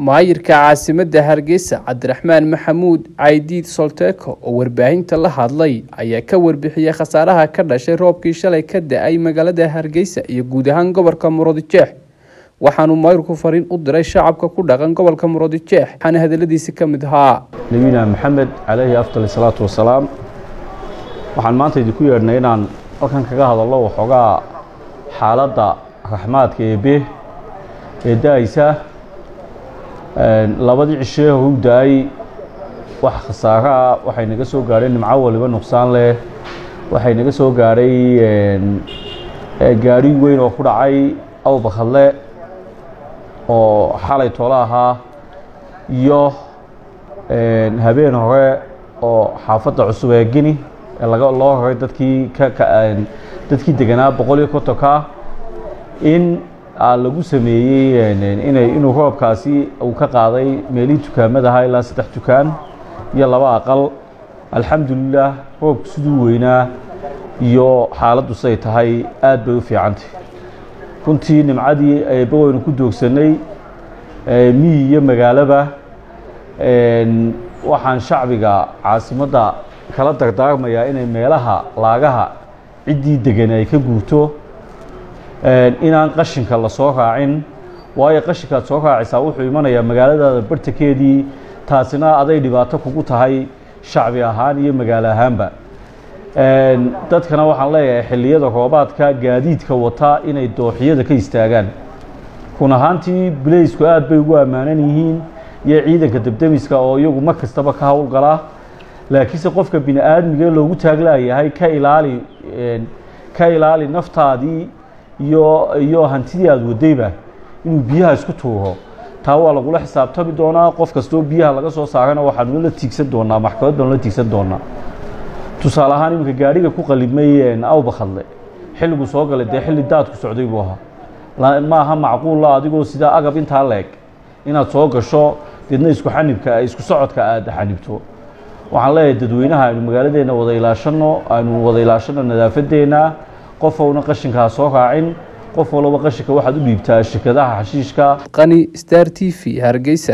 maayirka caasimadda hargeysa cabdiraxmaan maxamuud caydiid solteko oo warbaahinta la hadlay ayaa ka warbixiyey khasaaraha ka dhashay roobkii shalay ka da-ay magaalada hargeysa iyo guud ahaan gobolka murudijeex waxaanuu maayirku fariin u diray shacabka ku dhaqan gobolka murudijeex waxaana hadaladiisi ka mid ahaa nabiyina maxamed calayhi afdal salaatu wasalaam waxaan maanta idinku yeedhnay inaan halkan kaga hadallo waxoogaa xaaladda raxmaadka eebe ee da-aysa labadii cishee hou da-ay wax khasaaro ah waxay naga soo gaadhay nimco waliba nuqsaan leh waxay naga soo gaadhay gaari weyn oo ku dhacay awbakadle oo xalay tolo ahaa iyo habeen hore oo xaafadda cusub ee gini ee laga loo horay dadkii dadkii deganaa boqol iyo kontonka in lagu sameeyey inay inuu roobkaasi uu ka qaaday meelihii dukaamadaha ilaa saddex dukaan iyo laba aqal alxamdulilah roobku siduu weynaa iyo xaaladdu siday tahay aad bay u fiicantay runtii nimcadii eebba waynu ku doogsanay miyi iyo magaalaba waxaan shacbiga caasimadda kala dardaarmayaa inay meelaha laagaha ciddii degan ay ka guurto inaan qashinka la soo raacin waayo qashinkaad soo raacaysaa wuxuu imanayaa magaaladaada bartankeedii taasina aday dhibaato kugu tahay shacbi ahaan iyo magaalo ahaanba dadkana waxaan leeyahay xilliyada roobaadka gaadiidka wata inay dooxiyada ka istaagaan run ahaantii bileysku aad bay ugu ammaanan yihiin iyo ciidanka debdemiska oo iyagu mar kastaba ka howlgalaa laakiinse qofka bini aadmiga loogu taaglaayahay ka ilaali ka ilaali naftaadii iyo iyo hantidii aada wadayba inuu biyaha isku tuuro taa waa lagula xisaabtami doonaa qof kastoo biyaha laga soo saarana waxaanu la tiigsan doonaa maxkamad baanu la tiigsan doonaa tusaale ahaan iminka gaadhiga ku qalibmay awbakadle xilligu soo galay dee xilli daadku socday buu ahaa ma aha macquulla adigoo sidaa agab intaa leeg inaad soo gasho deedna isku xanibka isku socodka aada xanibto waxaan leeyahay dadweynaha aynu magaaladeenna wada ilaashano aynu wada ilaashano nadaafadeena qof owna qashinkaa soo raacin qof walaba qashinka waxaad u dhiibtaa shirkadaha xashiishka qani star t v hargeysa